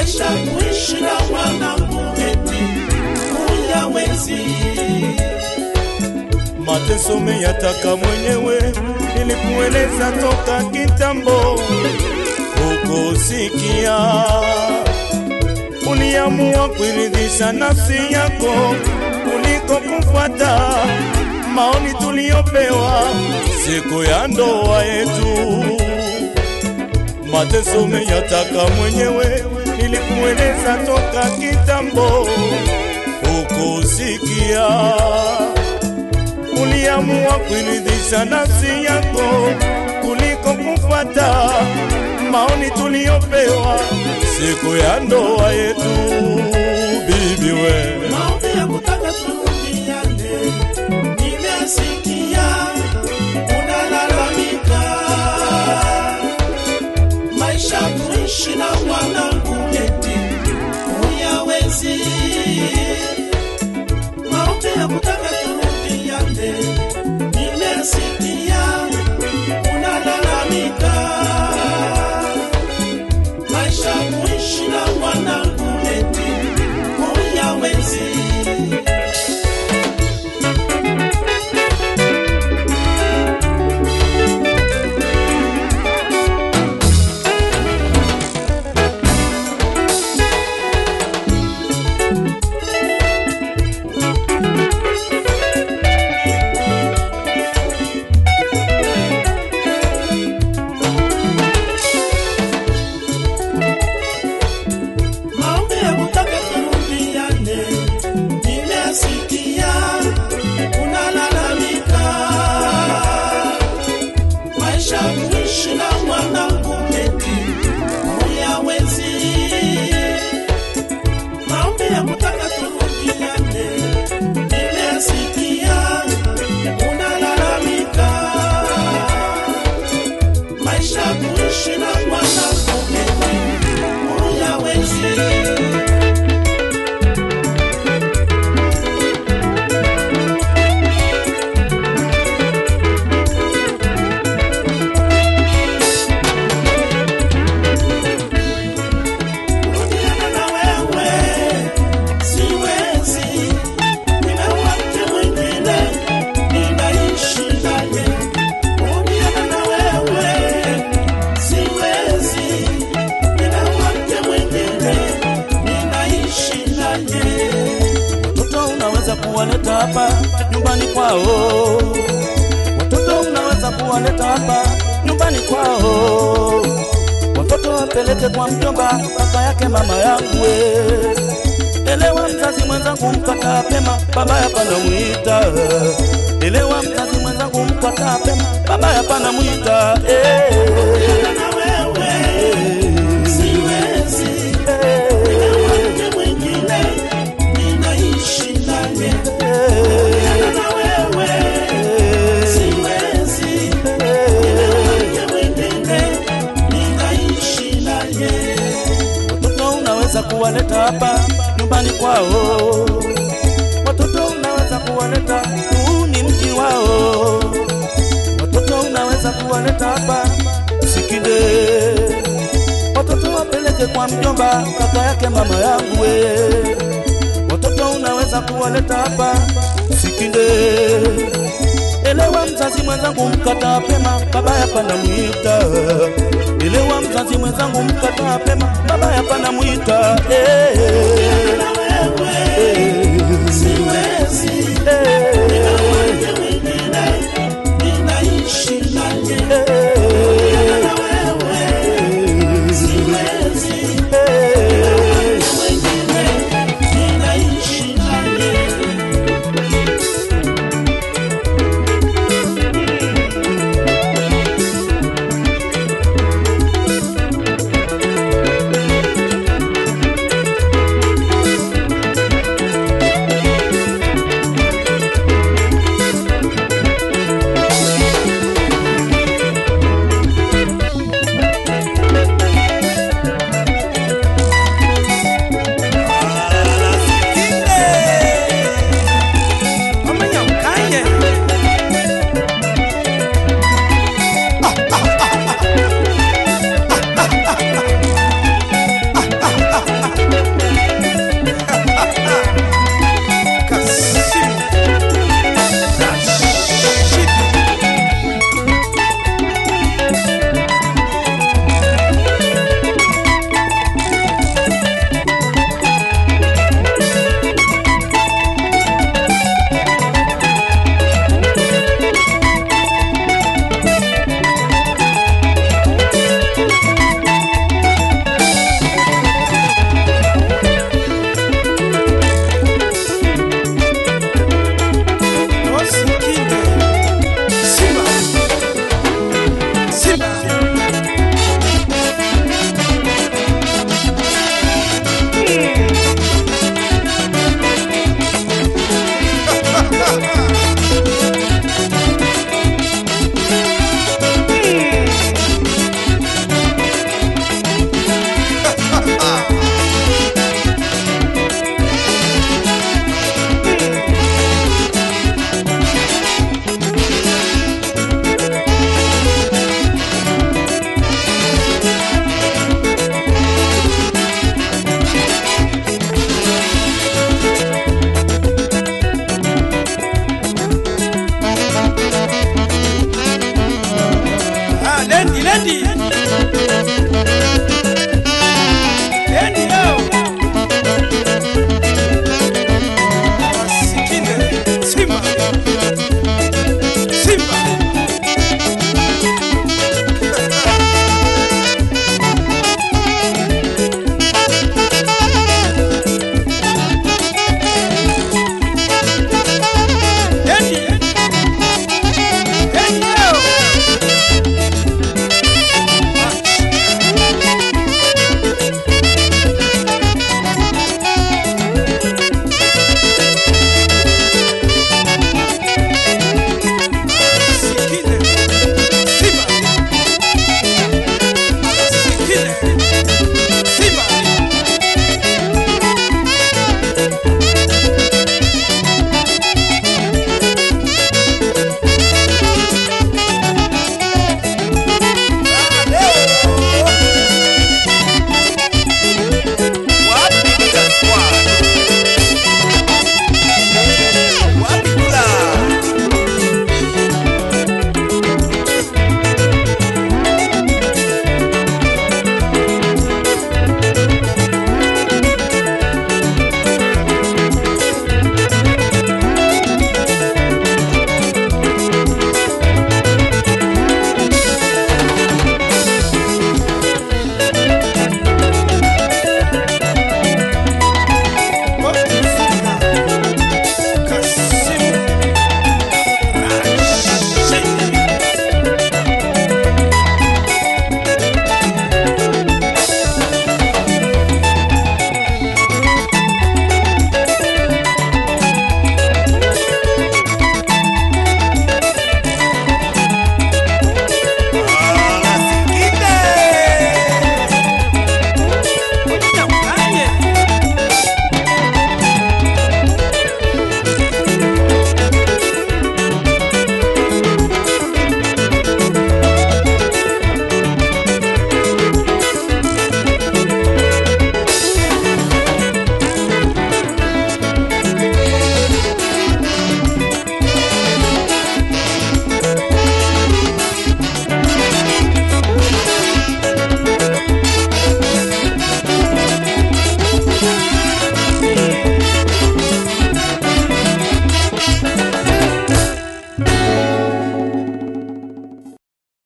maisha kuishi na mwanangu eti huyawezi mateso meyataka mwenyewe, nilikueleza toka kitambo, ukusikia. Uliamua kuiridhisha nafsi yako kuliko kufuata maoni tuliyopewa siku ya ndoa yetu. Mateso meyataka mwenyewe, nilikueleza toka kitambo, ukusikia uliamua kuiridhisha nafsi yako kuliko kufuata maoni tuliyopewa siku ya ndoa yetu. Bibi we, maombi ya kutaka turudiane, nimesikia unalalamika, maisha kuishi na mwanangu eti huyawezi. Maombi ya kutaka turudiane, nimesikia unalalamika, maisha kuishi na mwanangu eti huyawezi. maombi ya kutaka turudiane, nimesikia unalalamika, maisha kuishi na mwanangu eti huyawezi. Maombi ya kutaka turudiane, nimesikia unalalamika, maisha kuishi na mwanangu eti huyawezi. Kurudiana na wewe siwezi, nimeoa mke mwingine ninaishi naye. Kurudiana na wewe siwezi, nimeoa mke mwingine ninaishi naye. Watoto unaweza kuwaleta hapa nyumbani kwao, watoto unaweza kuwaleta hapa nyumbani kwao, watoto wapeleke kwa mjomba, kaka yake mama yangu we. Elewa mzazi mwenzangu, mkataa pema, baba hapana mwita. Elewa mzazi mwenzangu, mkataa pema, baba hapana mwita. Eh, Na wewe siwezi, nimeoa mke mwingine ninaishi naye. Na wewe siwezi, nimeoa mke mwingine ninaishi naye. Watoto unaweza kuwaleta hapa nyumbani kwao, watoto unaweza kuwaleta, huu ni mji wao. Watoto unaweza kuwaleta hapa Sikinde, watoto wapeleke kwa mjomba, kaka yake mama yangu we. Watoto unaweza kuwaleta hapa Sikinde, elewa mzazi mwenzangu, mkataa pema, baba hapana mwita. Elewa mzazi mwenzangu, mkataa pema, baba hapana mwita. Eh, Na wewe